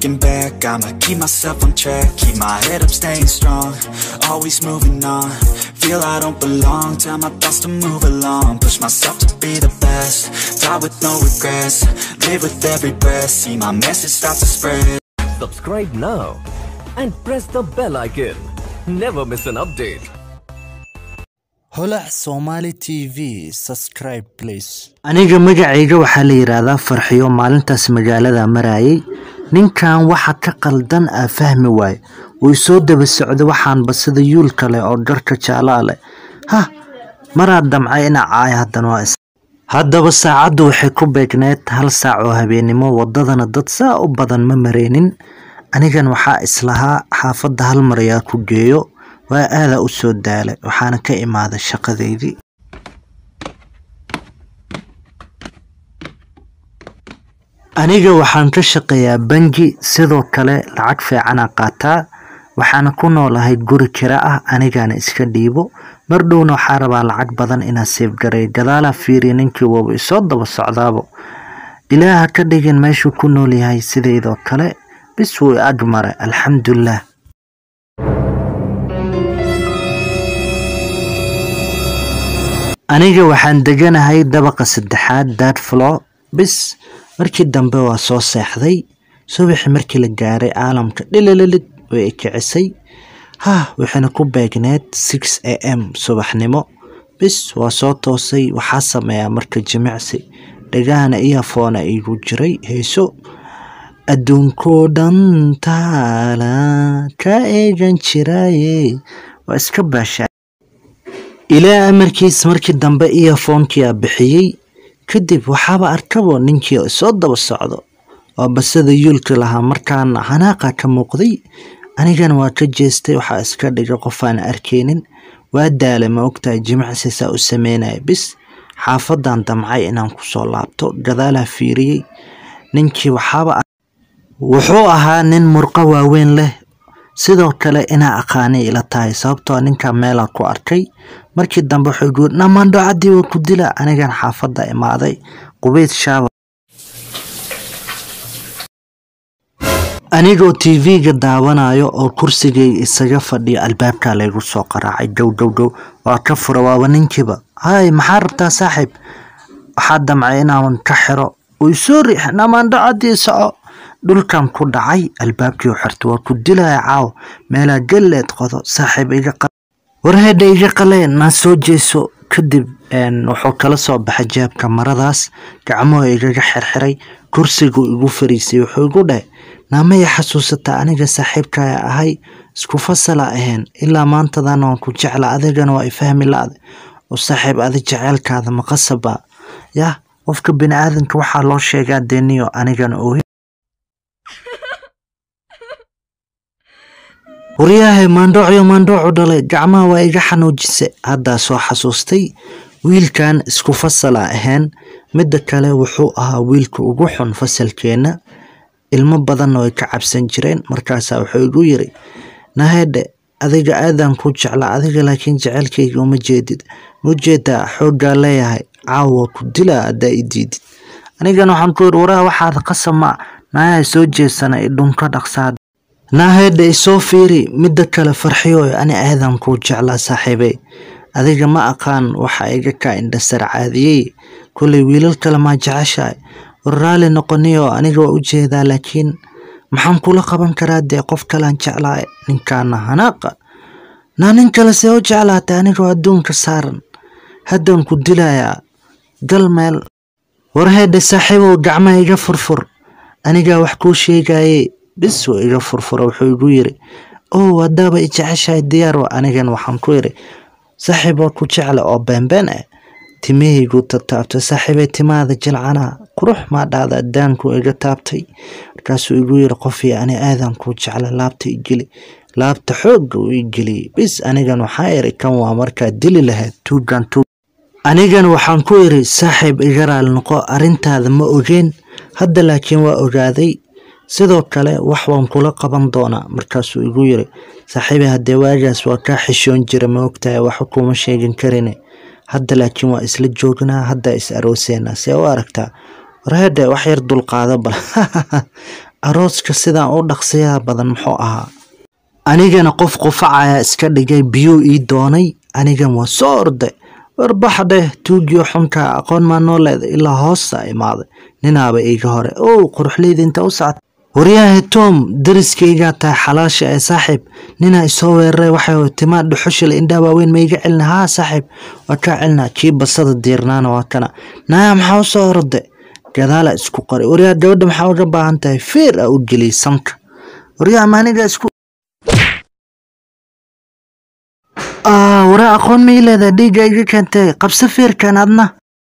Looking back, I'ma keep myself on track Keep my head up, staying strong Always moving on Feel I don't belong Tell my thoughts to move along Push myself to be the best Die with no regrets Live with every breath See my message start to spread Subscribe now and press the bell icon. Never miss an update. holac somali t v subscribe please aniga magacayga waxaa la yidhaahdaa farxiyo maalintaas magaalada marayay ninkan waxa ka qaldan aa fahmi waaye way soo daba socda waxaanba sida yuul kale oo dharka jaalaa leh hah maraad damcay ina caaya haddana waa is haddaba saacaddu waxay ku beegneed hal saac oo habeennimo waddadana dad saa u badan ma mareynin anigan waxaa islahaa xaafadda hal mar ayaa ku geeyo waa aadaa u soo daalay waxaana ka imaaday shaqadeydii aniga waxaan ka shaqeeyaa bangi sidoo kale lacag fiicanaa qaataa waxaana ku noolahay guri kira ah anigana iska dhiibo mar dhowna waxaa rabaa lacag badan inaa seefgaray gadaalaa fiiriya ninkii waba isoo daba socdaabo ilaaha ka dhigin meeshuu ku nool yahay sidaydoo kale bis wuu ag maray alxamdulilah aniga waxaan deganahay dabaqa saddexaad dad floor bis markii dambe waa soo seexday subaxii markii la gaaray caalamka dhilililid way kicisay hah waxayna ku beegneed six a m subaxnimo bis waa soo toosay waxaa sameeyaa marka jimicsi dhagahana iyafoona igu jiray heeso adduunkoo dhan taala ka eegan jiraye waa iska baashaa ilaa amarkiis markii dambe iyafoonkia bixiyey kadib waxaaba arkabo ninkii soo daba socdo oo basada yuulka lahaa markaana hanaaqa ka muuqday anigana waa ka jeestay waxaa iska dhigay qofaan arkeynin waa daalay ma ogtahay jimicsi saa u sameynaya bis xaafadan damcay inaan kusoo laabto gadaalaa fiiriyey ninkii waxaaba wuxuu ahaa nin murqo waaweyn leh sidoo kale inaa aqaanay ila tahay sababtoo ninka meelaa ku arkay markii dambe wuxuu igu yiri dhamaandho caddii waa ku dila anigan xaafadda imaaday qubeyd shaaba anigoo tv-ga daawanayo oo kursigayga isaga fadhiyo albaabkaa laygu soo qaraacay gow gow gow waa ka fura waaba ninkiiba hay maxaa rabtaa saaxiib waxaa damcay inaan ka xiro way soo riix dhamaandho caddii soco dhulkan ku dhacay albaabkii u xirta waa ku dilaya caaw meelaa galleed qodo saaxiib iga warheedha iga qalee naa soo jeeso kadib wuxuu kala soo baxay jeebka maradaas gacmuhu igaga xirxiray kursigu igu fariisay wuxuu igu dhahay naamaya xasuusataa aniga saaxiibkaya ahay isku fasala ahayn ilaa maantadan waan ku jecla adigana waa ifahmi la-da oo saaxiib adi jeceelkaada maqasaba yah qofka bini aadanka waxaa loo sheegaa deniyo anigana oohi waryahay maandhoocyo maandhoocu dhalay gacmaha waa iga xanuujise haddaa soo xasuustay wiilkan isku fasala ahayn midda kale wuxuu ahaa wiilka ugu xun fasalkeenna ilmo badanna way ka cabsan jireen markaasaa wuxuu igu yiri nahedhe adiga aadaan ku jecla adiga laakiin jecelkayga uma jeedid mujeedaa xooggaa leeyahay caawa ku dilaa haddaa i diidid anigana waxaan ku yiri waraha waxaad qasama naayaha soo jeesana idhunka dhaqsaad naahedha isoo fiiri midda kale farxiyo ani aadan kuu jeclaa saaxiibey adiga ma aqaan waxa iga kaa indhasar caadiyey kolay wiilal kale maa jeceshahay war raali noqoniyo aniga waa u jeedaa laakiin maxaan kula qaban karaa dee qof kalean jeclahay ninkaana hanaaqa naa nin kale see u jeclaatay anigoo adduunka saaran haddaan ku dilayaa gal meel warheedha saaxiibow gacmaha iga furfur anigaa wax kuu sheegaye bis wuu iga furfura wuxuu igu yiri ow haddaaba i jeceshahay diyaar anigan waxaan ku yiri saaxiib waa ku jecla oo beenbeen ah timahaygu tataabtay saaxiibay timaada jilcanaa qurux maa dhahda daanku iga taabtay markaasuu igu yiri qofii ani aadan kuu jecla laabta igeli laabta xoogga uu igeliyey bis anigan waxaa iri kan waa markaa dili lahayd tuugan tuug anigan waxaan ku iri saaxiib iga raali noqo arrintaada ma ogeen hadda laakiin waa ogaaday sidoo kale wax waan kula qaban doonaa markaasuu igu yiri saaxiibe haddee waagaas waa kaa xishoon jira ma ogtahay waxba kuma sheegin karine hadda laakiin waa isla joognaa hadda is arooseena see u aragtaa warheedhe wax yar dulqaado bal arooska sidaan u dhaqsiyaha badan muxuu ahaa anigana qof qufacaya iska dhigay biyuu ii doonay anigan waa soo orday warbax dheh tuugiyo xunka aqoon maa noo leeda ilaa hoosta imaaday ninaaba iiga hore ow quruxleyda inta u socota waryahe tom dariskaygaa tahay xalaasha ee saaxiib ninaa isoo weeraray waxay timaa dhuxushile indhaa waaweyn ma iga celina haa saaxiib waa kaa celina kii basada diirnaana waa kana naaya maxaa u soo orode gadaala isku qoray waryaa gabadha maxaa uga baahan tahay feer a u geliyay sanka waryaa maaniga isku waraa aqoon ma ii leedahay dhiigga iga keentay qabso feerkan adna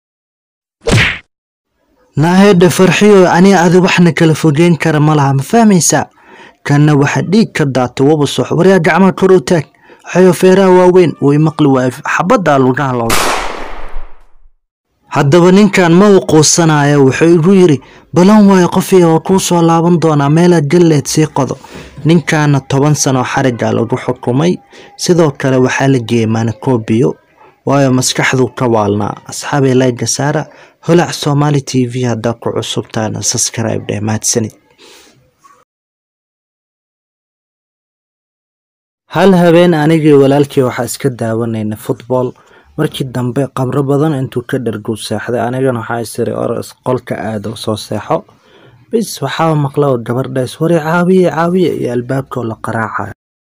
naahedha farxiyo aniga adi waxna kala fogeyn kara ma laha ma fahmaysaa kanna waxa dhiig ka daatay waba sox waryaa gacmaha kor u taag waxayo feeraha waaweyn way maqli waayo xabaddaa lugaha looga haddaba ninkan ma u quusanaya wuxuu igu yiri balan waayo qofiga waa kuu soo laaban doonaa meelaad galleed sii qodo ninkaana toban sano xariga lagu xukumay sidoo kale waxaa la geeyey manakobiyo waayo maskaxduu ka waalnaa asxaabay layga saara holac somali t v haddaa ku cusubtaana subscribe dheh mahadsanid hal habeen anigii walaalkii waxaa iska daawanayna football markii dambe qabro badan intuu ka dhargow seexday anigana waxaa isiri oros qolka aado soo seexo bis waxaa maqla gabardhays wari caawiye caawiye iyo albaabkoo la qaraacayo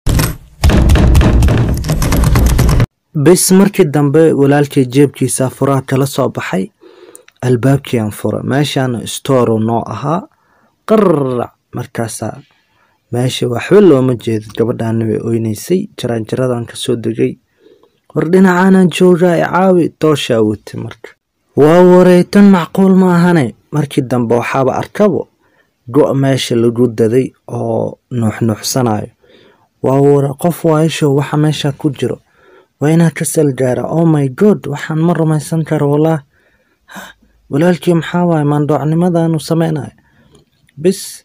bis markii dambe walaalkii jeebkiisa furaha kala soo baxay albaabkiiaan fura meeshaana storu noo ahaa qararac markaasaa meesha waxba looma jeedo gabadhaana way oynaysay jaraanjaradan kasoo degay war dhinacaanaan joogaa i caawi dooshaa wati marka waa wareytan macquul ma ahane markii dambe waxaaba arkabo go' meesha lagu daday oo nuuxnuuxsanayo waa wara qof waayasho waxa meesha ku jiro waa inaa ka salgaara oh my god waxaan ma rumaysan karo walaah walaalkii maxaa waaye maandhoocnimadanu sameynayo bis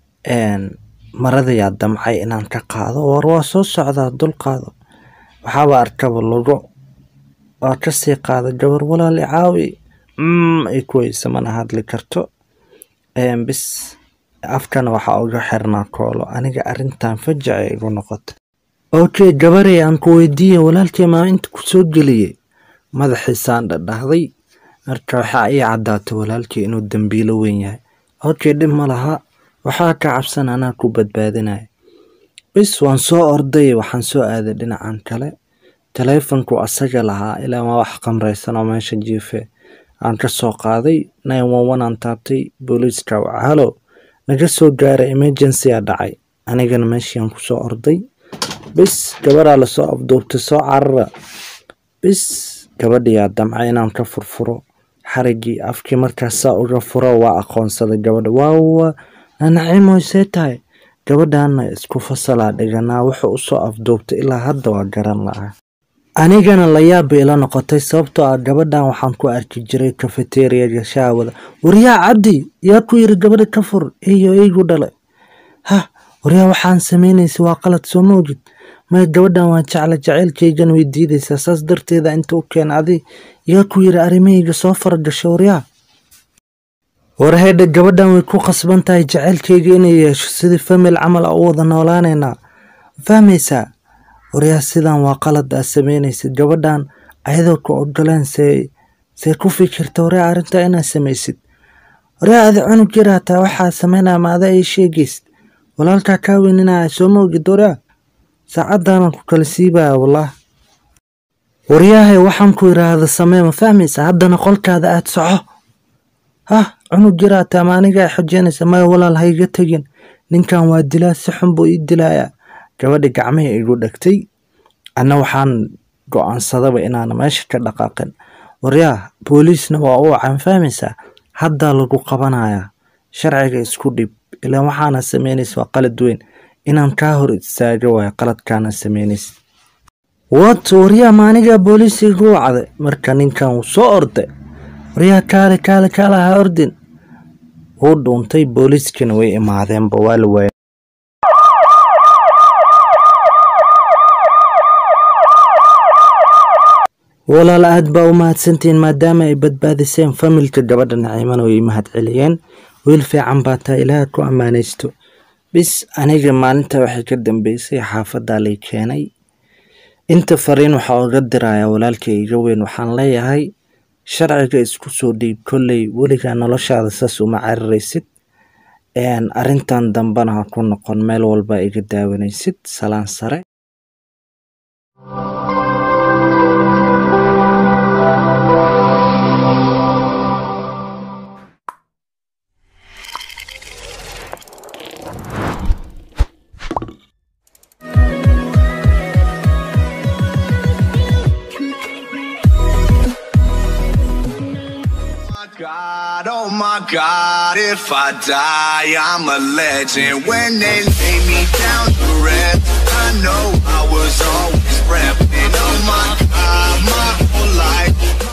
maradayaa damcay inaan ka qaado war waa soo socdaa dul qaado waxaaba arkaba lugo waa kasii qaada gabar walaali caawi ay ku weysa mana hadli karto bis afkana waxaa uga xirnaa koolo aniga arintan fajaca igu noqota okay gabarey aan ku weydiiya walaalkii maa inta ku soo geliyey madaxiisaan dhadhahday marka waxaa ii caddaatay walaalkii inuu dambiilo weyn yahay okay dhib ma laha waxaa ka cabsan anaa ku badbaadinaya bis waan soo orday waxaan soo aaday dhinacan kale taleefonku asaga lahaa ilaa ma wax qamraysan oo meesha jiife aan ka soo qaaday nine one one aan taabtay booliiska halo naga soo gaaray emergency a dhacay anigana meeshiiaan ku soo orday bis gabaraa lasoo afduubtay soo carara bis gabadhiyaa damcay inaan ka furfuro xarigii afkii markaasaa uga furo waa aqoonsaday gabadha waawa nanaciimoy see tahay gabadhaana isku fasalaa dhiganaa wuxuu usoo afduubtay ilaa hadda waa garan lahaa anigana layaab bay ila noqotay sababtoo ah gabadhan waxaan ku arki jiray kafeteriyaga shaawada waryaa cabdi yaa ku yiri gabadha ka fur iyo iigu dhalay ha waryaa waxaan samaynaysa waa qalad soo moogid maya gabadhan waa jecla jaceylkaygan way diidaysaa saas darteeda inta u keen adi yaa ku yiri arrimahayga soo faragasho waryaa warhedha gabadhan way ku qasban tahay jaceylkayga inay yeesho sidii famil camal a u wada noolaanaynaa fahmaysaa waryaa sidan waa qalad aa samaynaysid gabadhan ayadoo ku ogoleen see see ku fikirta waryaa arrintaa inaad samaysid waryaa adi cunug jir hataa waxaa samaynaya ma ada ay sheegaysid walaalkaa kaa weyninaya soo moogid waryaa saacaddaanaan ku kala siibaya wallaah waryaahay waxaan ku idhaahda samee ma fahmaysa haddana qolkaada aad soco hah cunug jiraataa ma aniga ay xojeynaysa maya walaal ha iga tegin ninkan waa dilaa si xun buu ii dilayaa gabadhi gacmihii igu dhegtay anna waxaan go-aansadaba inaan meesha ka dhaqaaqin waryaa booliisna waa u wacan fahmaysaa haddaa lagu qabanayaa sharciga isku dhib ilaan waxaana samaynaysa waa qalad weyn inaan kaa hor istaaga waayo qaladkaana samaynaysa wat waryaa maanigaa booliis igu wacday marka ninkan wuu soo orday waryaa kaale kaale kaale ha ordin wuu dhuuntay booliiskana way imaadeenba waa la waayay walaal aad baa u mahadsantihiin maadaama ay badbaadiseen familka gabadha naciimana way mahad celiyeen wiil fiican baa taa ilaah ku ammaanaysto bis aniga maalinta waxay ka dambeysay xaafaddaa lay keenay inta fariin waxaa uga dirayaa walaalkay iga weyn waxaan leeyahay sharciga isku soo dhiib kolley weligaa noloshaada saas uma cariraysid arrintan dambena ha ku noqon meel walba iga daawanaysid salaan sare God, oh my God, if I die, I'm a legend. When they lay me down to rest, I know I was always repping. Oh my God, my whole life,